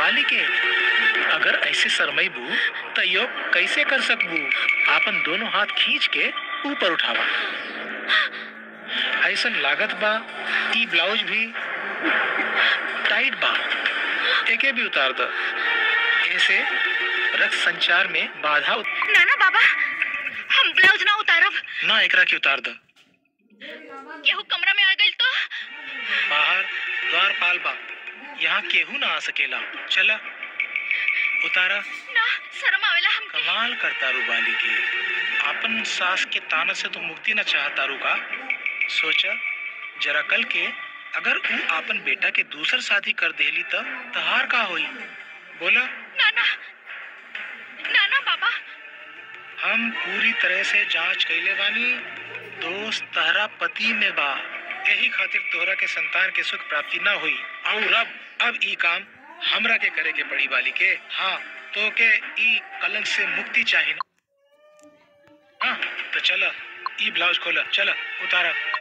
बाली के अगर ऐसे शरमैबू त यो कैसे कर सकबू आपन दोनों हाथ खींच के ऊपर उठावा ऐसन लागत बा ई ब्लाउज भी टाइट बा एके भी उतार द ऐसे रक्त संचार में बाधा उत- ना ना बाबा हम ब्लाउज ना उतारब ना एकरा के उतार द केहू कमरा में आ गइल तो बाहर द्वार पाल बा यहाँ केहू ना आ सकेला चला उतारा ना शर्म आवेला हमके कमाल करता रू बाली के आपन सास के ताना से तो मुक्ति न चाहता रू का सोचा जरा कल के अगर ऊ आपन बेटा के दूसर शादी कर देली त तहार का होई बोला ना ना ना ना बाबा हम पूरी तरह से जांच कैले बानी दोस्त तहरा पति में बा यही खातिर तोहरा के संतान के सुख प्राप्ति ना हुई और अब अब ई काम हमरा के करे के पड़ी बाली के हाँ तो के ई कलंक से मुक्ति चाहिए ना हाँ तो चला ई ब्लाउज खोला चला उतारा